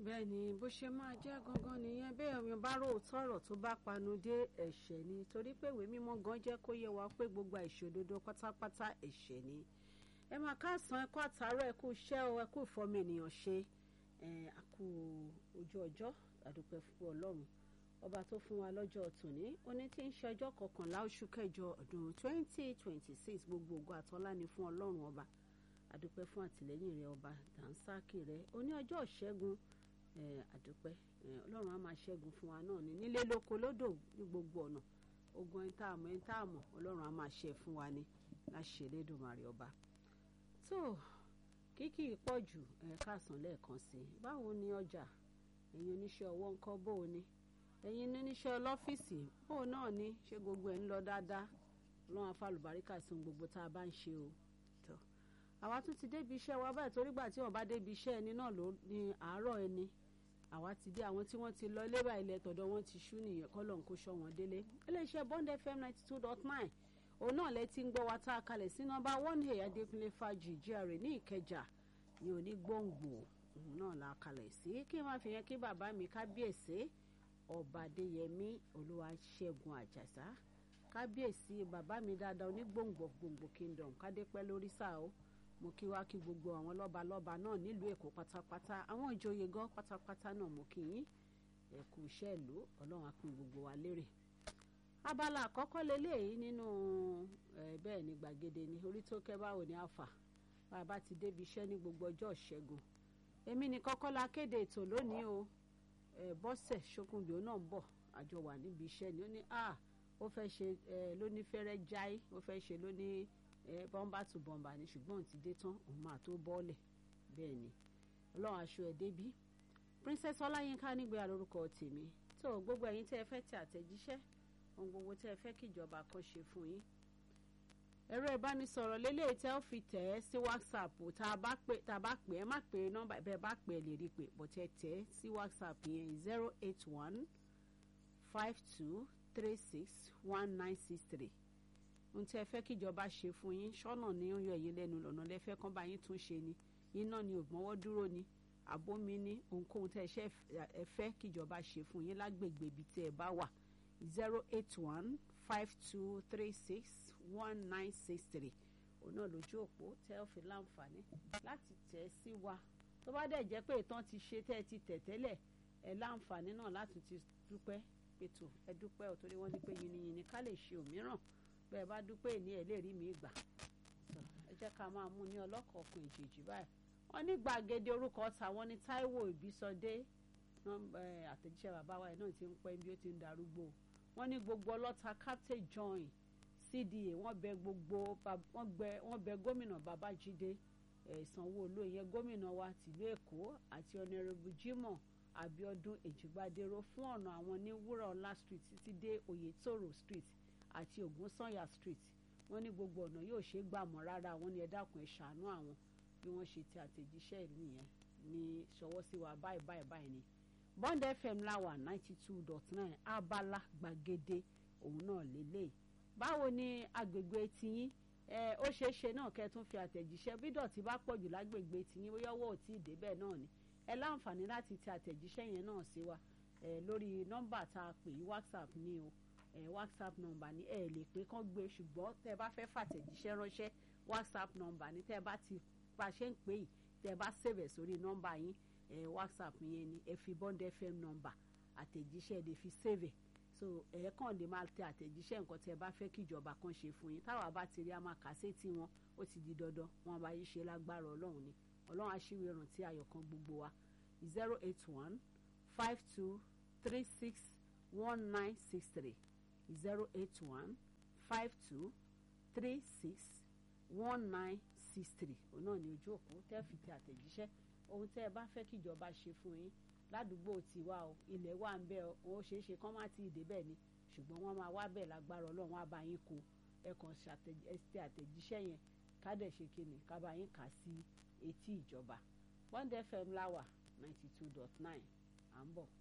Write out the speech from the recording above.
bẹ́ẹ̀ ni bó ṣe máa jẹ́ gangan nìyẹn bẹ́ẹ̀ omi bá rò tọ̀rọ̀ tó bá panu dé ẹ̀ṣẹ̀ ni torí pé ìwé mímọ́ gan jẹ́ kó yé wa pé gbogbo àìṣòdodo pátápátá ẹ̀ṣẹ̀ ni ẹ máa káàsán ẹkú àtàárọ̀ ẹkú iṣẹ́ o ẹkú ìfọmọ ènìyàn ṣe àkú ojú ọjọ́ àdúpẹ́ fún ọlọ́run ọba tó fún wa lọ́jọ́ tòní oní tí ń ṣe ọjọ́ kọkànlá oṣù kẹjọ ọdún twenty twenty six gbogbo ògo àtọ́lá ni fún ọlọ́run ọba àdúpẹ́ fún àtìlẹ́yìn rẹ ọba dànsákì rẹ oní ọjọ́ ìṣẹ́gun àdúpẹ́ ọlọ́run á máa ṣẹ́gun fún wa náà ní nílé lóko lódò ní gbogbo ọ̀nà ogun ẹni tá a mọ̀ ẹni tá a mọ̀ ọlọ́run á máa ṣe fún wa ní láṣẹ Elédùmarè ọba tó kíkì pọ̀ jù ẹ̀ka sàn lẹ́ẹ̀kan sí i báwo ni ọjà ẹ̀yin oníṣẹ́ ọwọ́ ńkọ́ bó o ní ẹ̀yin oníṣẹ́ ọlọ́fíìsì bó o náà ní ṣé gbogbo ẹ̀ ń lọ dáadáa ọlọ́run afálùbáríkà sí ohun gbogbo tá a bá ń ṣe o tó àwa tún ti débi iṣẹ́ wa báyìí torí gbà tí wọ́n bá débi iṣẹ́ ẹni náà ló ní àárọ̀ ẹni àwa ti dé àwọn tí wọ́n ti lọ ilé báyìí ilẹ̀ tọ̀dọ̀ wọn ti ṣú nìyẹn kọ́ lọ́n kó ṣọ́ wọn délé iléeṣẹ́ Bond FM ninety two dot nine òun náà lẹ ti ń gbọ́ wa tá a kalẹ̀ sí nọ́mbà one a adékúnlé fàájì GRA ní ìkẹjà ní onígbòǹgbò òun náà la kalẹ̀ sí kí n máa fi yẹn kí bàbá mi kábíyèsí ọba adéyẹmí olúwaṣẹ́gun àjàsá kábíyèsí bàbá mi dáadáa onígbòǹgbò gbòǹgbò kingdom kádépẹ́ lórí sáà o mo kí wá kí gbogbo àwọn lọ́balọ́ba náà nílùú èkó pátápátá àwọn ìjòyè gan pátápátá náà mo kí yín ẹ kú iṣẹ́ ìlú ọlọ́run á pín gbogbo wa lérè abala àkọ́kọ́ leléyìí nínú bẹ́ẹ̀ ni gbàgede ni orí tó kẹ́ báwo ni àfà bàbá ti débi iṣẹ́ ní gbogbo ọjọ́ ìṣẹ́gun èmi ní kọ́kọ́ la kéde ètò lónìí o bọ́sẹ̀ ṣókùnbí ó náà ń bọ̀ àjọ wà níbi iṣẹ́ ni ó ní a ó fẹ́ ṣe lóní fẹ́rẹ́ jáì ó fẹ́ ṣe lóní bọ́mbà tù bọ́mbà ni ṣùgbọ́n òun ti dé tán òun máa tó bọ́ọ̀lẹ̀ bẹ́ẹ̀ ni ọlọ́run aṣọ ẹ̀ débí princess ọláyínká nígbà lórúkọ tèmi tó gbogbo ẹ̀yin tẹ́ ẹ fẹ́ tẹ àtẹ̀jíṣẹ́ ohun gbogbo tẹ́ ẹ fẹ́ kíjọba kan ṣe fún yín ẹ̀rọ ìbánisọ̀rọ̀ lélẹ́yìí tẹ́ ó fi tẹ̀ ẹ́ sí whatsapp tá a bá pè tá a bá pè ẹ́ má pè nọ́mbà bẹ́ẹ̀ bá pè ẹ́ lè rí pé bó tẹ́ tẹ̀ ẹ́ sí whatsapp yẹn zero eight one five two three six one nine six three ohun tí ẹ fẹ́ kíjọba ṣe fún yín ṣọ́nà ní ó yọ èyí lẹ́nu lọ́nà lẹ́fẹ́ kán bá yín tún ṣe ni iná ni ògbọ́nwọ́ dúró ni àbómi ní ohunkóhun tẹ́ ẹ fẹ́ kíjọba ṣe fún yín lágbègbè ibi tí ẹ bá wà zero eight one five two three six one nine six three òun náà lójú òpó tẹ́ ẹ fi láǹfààní láti tẹ̀ sí wa tó bá dẹ̀ jẹ́ pé ìtàn ti ṣe tẹ́ ẹ ti tẹ̀ tẹ́lẹ̀ ẹ láǹfààní náà láti ti dúpẹ́ pètò ẹ dúpẹ́ ò torí wọ́n ní pé yìnyín ká lè ṣe òmíràn bẹ́ẹ̀ bá dúpẹ́ ní ẹ̀ lè rí mi gbà ẹ jẹ́ ká máa mú ní ọlọ́kọ̀ọ̀kan ìjèjì báyìí wọ́n ní gbàgede orúkọ tàwọn ní Táíwò Ìbísọdé àtẹ̀jíṣẹ́ bàbá wa náà ti ń pẹ́ bí ó ti ń darúgbó wọ́n ní gbogbo ọlọ́ta Captain John CDA wọ́n bẹ gbogbo wọ́n bẹ gómìnà Babájídé Sanwó-Olú ìyẹn gómìnà wa tìlú Èkó àti ọ̀nẹ́rẹ́bù Jimoh Abíọ́dún Èjìgbádéró fún ọ̀nà àwọn ní Wúrọ̀ọ́lá Street títí dé Oyètòrò Street àti Ògúnsànyà street wọ́n ní gbogbo ọ̀nà yóò ṣe é gbà mọ́ rárá wọ́n ní ẹ dákun ẹ ṣàánú àwọn bí wọ́n ṣe ti àtẹ̀jíṣẹ́ ìlú yẹn ní ṣọwọ́ sí wa báyìí báyìí báyìí ni Bond FM láwà ninety two dot nine abala gbàgede òun náà lélẹ̀ báwo ni agbègbè tiyín ẹ ó ṣeé ṣe náà kẹ́ tún fi àtẹ̀jíṣẹ́ bí dọ̀tí bá pọ̀ jù lágbègbè tiyín bóyá ọwọ́ ò tí ì débẹ̀ náà ni ẹ láǹfààní láti ti àtẹ̀jíṣẹ́ yẹn náà sí wa ẹ lórí nọ́mbà tá a pè WhatsApp ní o ẹ eh, whatsapp number ni ẹ eh, lè pé kán gbé ṣùgbọ́n tẹ́ ẹ bá fẹ́ fàtẹ̀jíṣẹ́ ránṣẹ́ whatsapp number ni tẹ́ ẹ bá ti bá ṣe ń pè yìí tẹ́ ẹ bá sèbẹ̀ sórí nọ́mbà yín ẹ eh, whatsapp yẹn ni ẹ fi bond fm number àtẹ̀jíṣẹ́ lè fi sèbẹ̀ so ẹ kàn lè máa tẹ àtẹ̀jíṣẹ́ nǹkan tẹ́ ẹ bá fẹ́ kí ìjọba kan ṣe fún yín táwa bá ti rí a máa kà sí tí wọn ó ti di dandan wọn bá yí ṣe lágbára ọlọ́run ni ọlọ́run aṣíwèé rántí ayọ̀ kan gbogbo wa zero eight one five two three six one nine six three zero eight one five two three six one nine six three òun náà ní ojú òpó tẹ́ fi tẹ àtẹ̀jíṣẹ́ ohun tẹ́ ẹ bá fẹ́ kíjọba ṣe fún yín ládùúgbò tiwa o ilẹ̀ wà ń bẹ ọ ó ṣeé ṣe kán má ti dé bẹ́ẹ̀ ni ṣùgbọ́n wọ́n máa wá bẹ̀ lágbára ọlọ́run á bá yín kó ẹ kàn ṣe àtẹ̀jíṣẹ́ yẹn ká dẹ̀ ṣe kíni ká bá yín kà sí etí ìjọba Bond FM láwà ninety two dot nine à ń bọ̀.